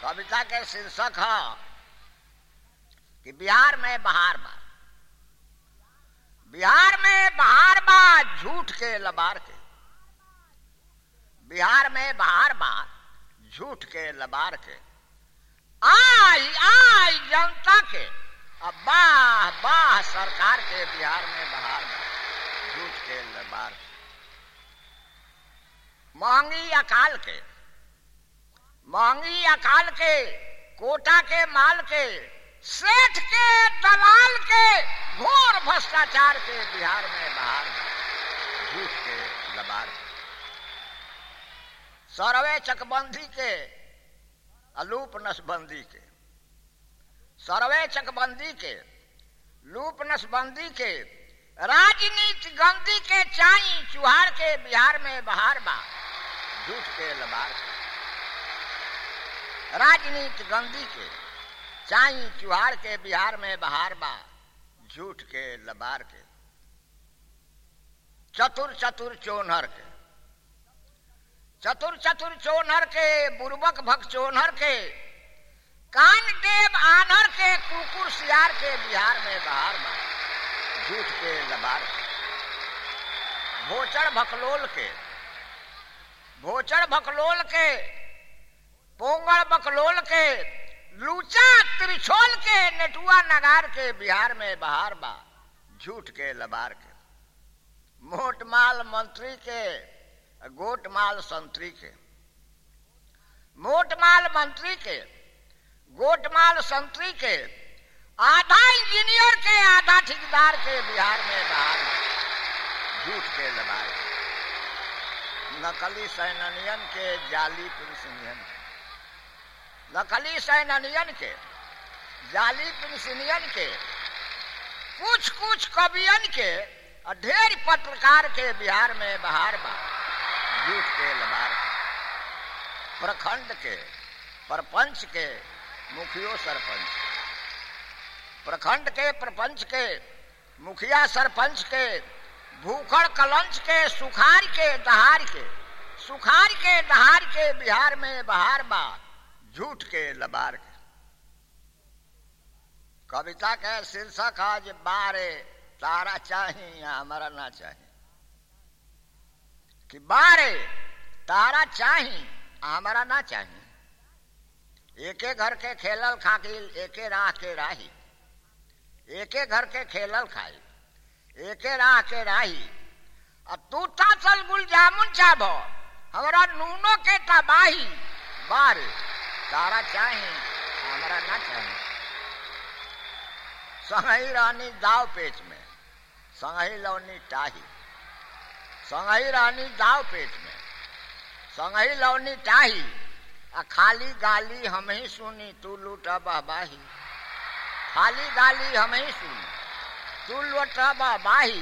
कविता के शीर्षक है कि बिहार में बहार बा बिहार में बहार बा झूठ के लबार के बिहार में बहार बा झूठ के लबार के आई आई जनता के अब बाह बाह सरकार के बिहार में बहार बा झूठ के लबार के महंगी अकाल के महंगी अकाल के कोटा के माल के सेठ के दलाल के घोर भ्रष्टाचार के बिहार में बाहर झूठ के लबार के सरवे चकबंदी के अलूप नसबंदी के सरवे चकबंदी के लूप नसबंदी के राजनीति गंदी के चाई चुहार के बिहार में बहार बा झूठ के लबार के राजनीति गंदी के चाई चुहार के बिहार में बहार बा झूठ के लबार के चतुर चतुर चोनहर के चतुर चतुर चोनहर के बुर्बक भक चोनहर के कान देव आनहर के कुकुर सियार के बिहार में बहार बा झूठ के लबार के भोचड़ भकलोल के भोचड़ भकलोल के पोंगड़ बकलोल के लूचा त्रिछोल के नेटुआ नगार के बिहार में बहार बा झूठ के लबार के मोटमाल मंत्री के गोटमाल संतरी के मोटमाल मंत्री के गोटमाल संतरी के आधा इंजीनियर के आधा ठेकेदार के बिहार में बहार बा झूठ के लबार के नकली सैनियन के जाली पेंशनियन के नकली सैनियन के जाली पेंशनियन के कुछ कुछ कवियन के ढेर पत्रकार के बिहार में बहार बा झूठ के लबार के प्रखंड के प्रपंच के मुखियो सरपंच प्रखंड के प्रपंच के मुखिया सरपंच के भूखड़ कलंच के सुखार के दहार के सुखार के दहार के बिहार में बहार बा झूठ के लबार के कविता के शीर्षक आज बारे तारा चाही या हमारा ना चाही कि बारे तारा चाही हमारा ना चाही एके घर के खेलल खाकिल एके राह के राही एके घर के खेलल खाई एके राह के राही अब तू चल गुल जामुन चाब हमारा नूनो के तबाही बारे तारा चाही हमारा ना चाही संगही रानी दाव पेच में संगही लौनी टाही संगही रानी दाव पेच में संगही लौनी टाही आ खाली गाली हम ही सुनी तू लूटा बहबाही खाली गाली हम ही सुनी तू लूटा बहबाही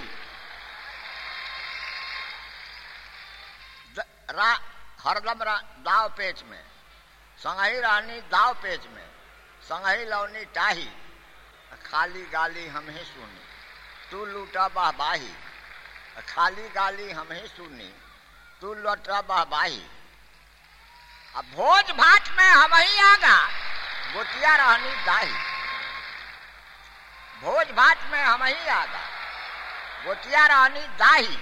हरदम दाव पेच में संगही रानी दाव पेच में संगही लौनी टाही खाली गाली हम ही सुनी तू लूटा बहबाही खाली गाली हम ही सुनी तू लौटा बहबाही अब भोज भाट में हम ही आगा गोतिया रहनी दाही भोज भाट में हम ही आगा गोतिया रहनी दाही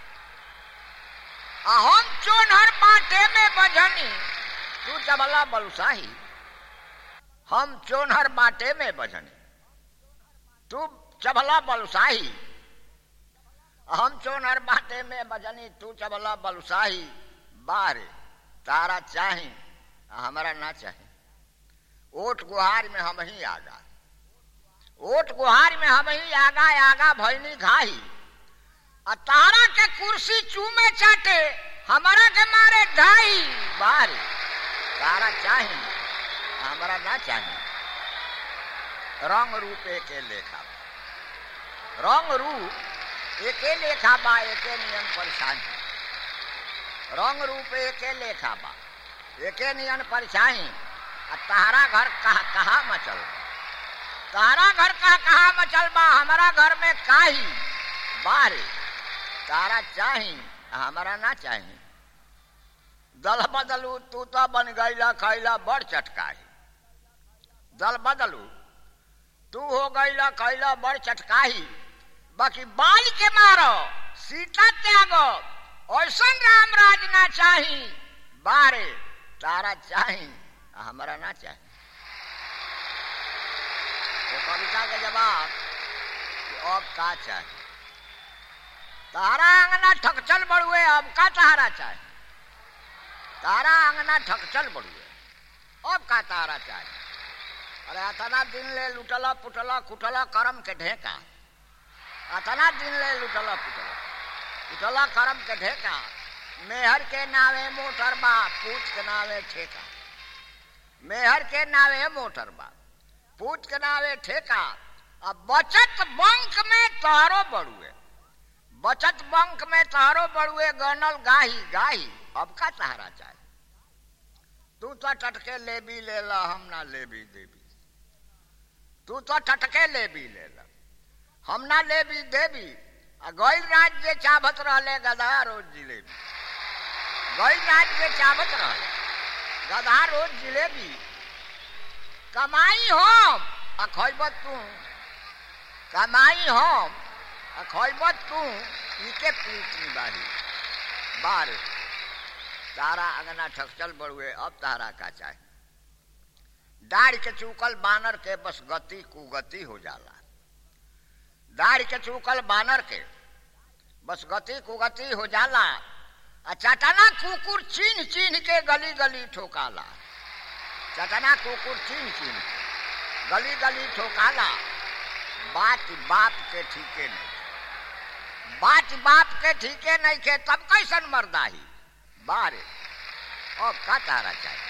हम चोनहर बाटे में बजनी तू चबला बलुसाही हम चोनहर बाटे में बजनी तू चबला बलुसाही हम चोनहर बाटे में बजनी तू चबला बलुसाही बारे तारा चाही हमारा ना चाहे ओट गुहार में हम ही आगा ओट गुहार में हम ही आगा आगा भैनी घाही आ तारा के कुर्सी चूमे चाटे हमारा के मारे ढाई बारे तारा चाही हमारा ना चाही रंग रूप एके लेखा रंग रूप एके लेखा बा एके नियम परेशानी रंग रूप एके लेखा बा एके नियन परेशानी आ तारा घर कहा कहा मचल तारा घर कहा कहा मचल बा हमारा घर में काही बारे तारा चाही हमारा ना चाही दल बदलू तू तो बन गईला खैला बड़ चटकाही दल बदलू तू हो गईला कैला बड़ चटकाही बाकी बाल के मारो सीता त्यागो ऐसन राम राज ना चाही बारे तारा चाही हमारा ना चाही वो कविता के जवाब कि अब का चाही तारा अंगना ठकचल बड़ुए अब का तारा चाही तारा अंगना ठकचल बड़ुए अब का तारा चाही अरे अतना दिन ले लुटला पुटला कुटला करम के ढेका अतना दिन ले लुटला पुटला कुटला करम के ढेका मेहर के नावे मोटर बा पूत के नावे ठेका मेहर के नावे मोटर बा पूत के नावे ठेका अब बचत बंक में तहरो बड़ुए बचत बंक में तहरो बड़ुए गनल गाही गाही अब का तहरा चाहे तू तो टटके लेबी ले ला हम ना लेबी देबी तू तो टटके लेबी ले ला हम ना लेबी देबी आ गैल राज्य चाबत रहले गधा रोज जिलेबी गैल राज्य चाबत रहले गधा रोज जिलेबी कमाई हम आ खैबत तू कमाई हम आ खैबत तू इके पीट बारी बार तारा अंगना ठकचल बड़ुए अब तारा का चाहे दाढ़ के चूकल बानर के बस गति कुगति हो जाला दाढ़ के चूकल बानर के बस गति कुगति हो जाला आ चटना कुकुर चीन चीन के गली गली ठोकाला चटना कुकुर चीन चीन के गली गली ठोकाला बात बाप के ठीके नहीं बात बाप के ठीके नहीं के तब कैसन मर्दाही बारे अब का तारा चाहिए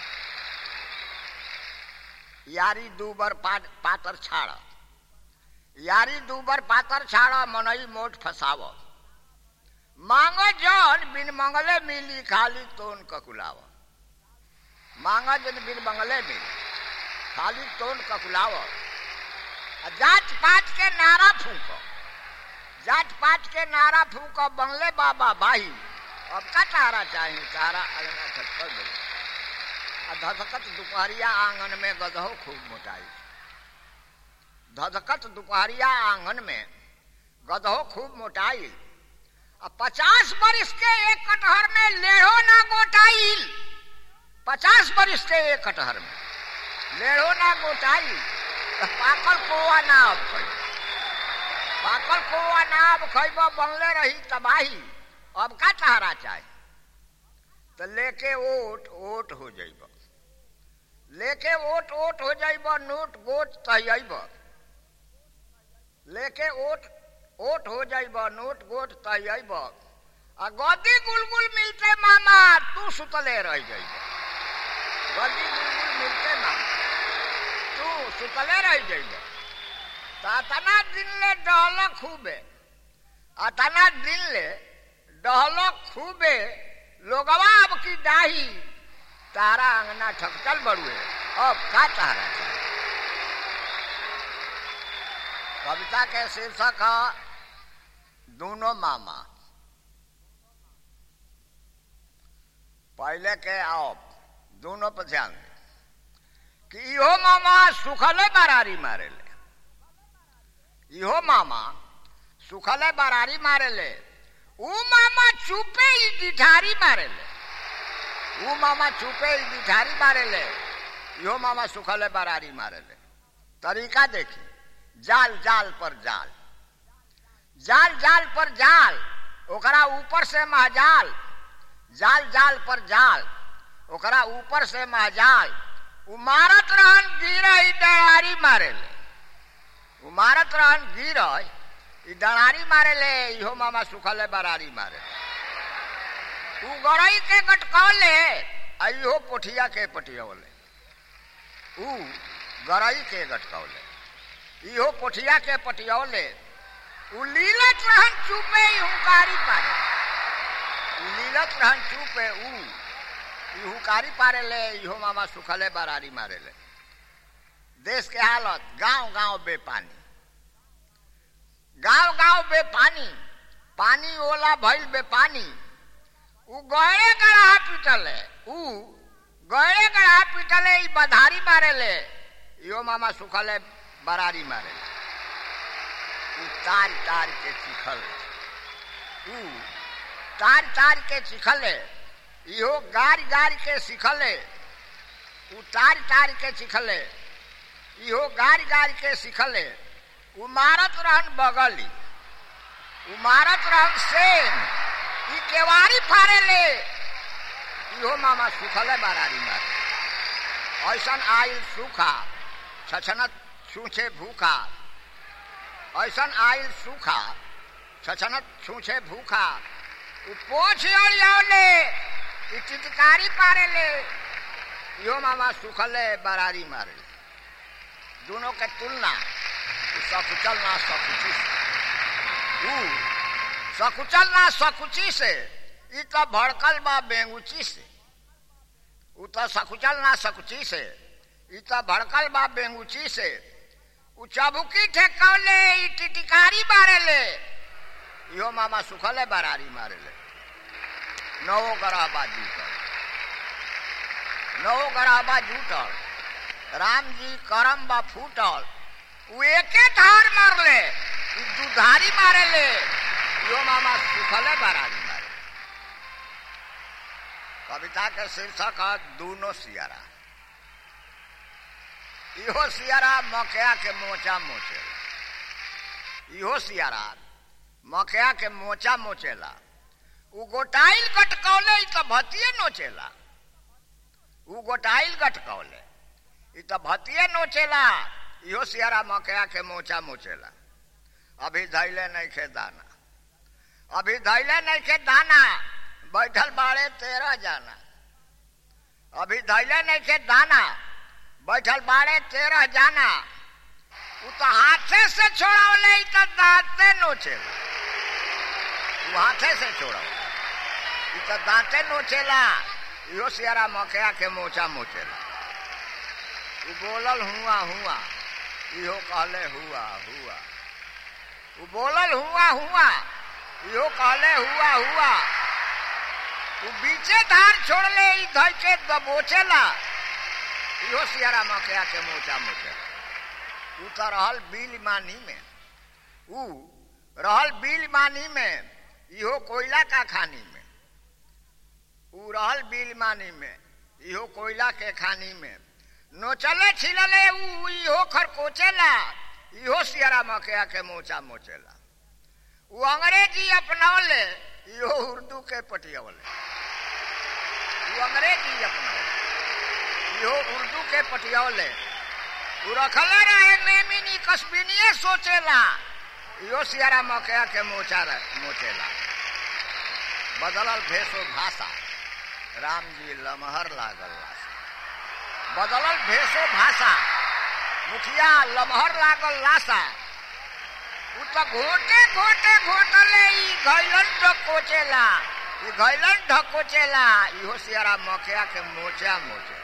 यारी दूबर पातर छाड़ यारी दूबर पातर छाड़ मनई मोट फसाव मांगो जन बिन मंगले मिली खाली तोन ककुलाव मांगो जन बिन मंगले मिली खाली तोन ककुलाव जात पात के नारा फूको जात पात के नारा फूको बंगले बाबा भाई अब का तारा चाहिए तारा अगना छटकर दे धधकत दुपहरिया आंगन में गधो खूब मोटाई धधकत दुपहरिया आंगन में गधो खूब मोटाई अब पचास बरिस के एक कटहर में लेढ़ो ना गोटाई पचास बरिस के एक कटहर में लेढ़ो ना गोटाई पाकल कोआ ना अब खैब पाकल कोआ ना अब खैब बनले रही तबाही अब का तहरा चाहे तो लेके ओट ओट हो जाइब लेके ओट ओट हो जाइब नोट गोट तहब लेके ओट ओट हो जाइब नोट गोट तहब आ गदी गुलगुल मिलते मामा तू सुतले रह जाइब गदी गुलगुल मिलते मामा तू सुतले रह जाइब तना दिन ले डहल खूबे आ तना दिन ले डहलो खूबे लोगवा अब की डाही तारा अंगना ठकचल बड़ुए अब का तारा कविता के शीर्षक है दोनों मामा पहले के आओ दोनों पर ध्यान दे कि इहो मामा सुखले बरारी मारे ले इहो मामा सुखले बरारी मारे ले ऊ मामा चुपे ही डिठारी मारे ले ऊ मामा चुपे ही डिठारी मारे ले यो मामा सुखले बरारी मारे ले तरीका देखी जाल जाल पर जाल जाल जाल पर जाल ओकरा ऊपर से महजाल जाल जाल पर जाल ओकरा ऊपर से महजाल उमारत रहन गिर डरारी मारे ले उमारत रहन गिर ई डरारी मारे ले इहो मामा सुखले बरारी मारे तू गड़ई के गटकौले आ इहो पोठिया के पटियौले ऊ गड़ई के गटकौले इहो पोठिया के पटियौले ऊ लीलत रहन चुपे ई हुकारी पारे ऊ लीलत रहन चुपे ऊ ई हुकारी पारे ले इहो मामा सुखले बरारी मारे ले देश के हालत गांव गांव बेपानी गांव गांव बेपानी पानी ओला भइल बेपानी उ गए गड़ा पीटल है उ गए गड़ा पीटल है ई बधारी मारे ले इहो मामा सुखले बरारी मारे उ तार तार के चिखल उ तार तार के चिखले इहो गार गार के सिखले उ तार तार के चिखले इहो गार गार के सिखले उ मारत रहन बगली उ मारत रहन सेन ई केवारी फारे ले इहो मामा सुखले बरारी मारे ऐसन आइल सूखा छछनत छूछे भूखा ऐसन आइल सूखा छछनत छूछे भूखा उ पोछ अड़ियावले ई चितकारी पारे ले इहो मामा सुखले बरारी मारे दोनों के तुलना सकुचल ना सकुची से उ सकुचल ना सकुची से ई तो भड़कल बा बेंगुची से उ तो सकुचल ना सकुची से ई तो भड़कल बा बेंगुची से उ चबुकी ठेकौले ई टिटिकारी बारे ले इहो मामा सुखले बरारी मारे ले नवो गराबा जूटल नवो गराबा जूटल राम जी करम बा फूटल उ एके धार मारले उ दुधारी मारे ले इहो मामा सुखले बरारी मारे कविता के शीर्षक है दूनो सियारा इहो सियारा मकया के मोचा मोचे इहो सियारा मकया के मोचा मोचेला उ गोटाइल गटकौले ई तो भतिये नोचेला उ गोटाइल गटकौले ई तो भतिये नोचेला इहो सियारा मकया के मोचा मोचेला अभी धैले नहीं खे दाना अभी धैले नहीं खे दाना बैठल बाड़े तेरह जाना अभी धैले नहीं खे दाना बैठल बाड़े तेरह जाना उ तो हाथे से छोड़ावले ई तो दांते नोचेला उ हाथे से छोड़ावले ई तो दांते नोचेला इहो सियारा मकया के मोचा मोचेला उ बोलल हुआ हुआ इहो कहले हुआ हुआ उ बोलल हुआ हुआ इहो कहले हुआ हुआ उ बीचे धार छोड़ले ई धइ के दबोचेला इहो सियारा मकया के मोचा मोचेला उ तो रहल बिल मानी में उ रहल बिल मानी में इहो कोयला का खानी में उ रहल बिल मानी में इहो कोयला के खानी में नोचले छिलले उ इहो खरकोचेला इहो सियारा मकया के मोचा मोचेला उ अंग्रेजी अपनौले इहो उर्दू के पटियवले उ अंग्रेजी अपनौले इहो उर्दू के पटियवले उ रखले रहे नेमिनी कस्बिनिए सोचेला इहो सियारा मकया के मोचा मोचेला बदलल भेषो भाषा राम जी लमहर लागल लाशा बदलल भेषो भाषा मुखिया लमहर लागल लाशा उ तो घोटे घोटे घोटले ई घैलन ढकोचेला ई घैलन ढकोचेला इहो सियारा मकया के मोचा मोचे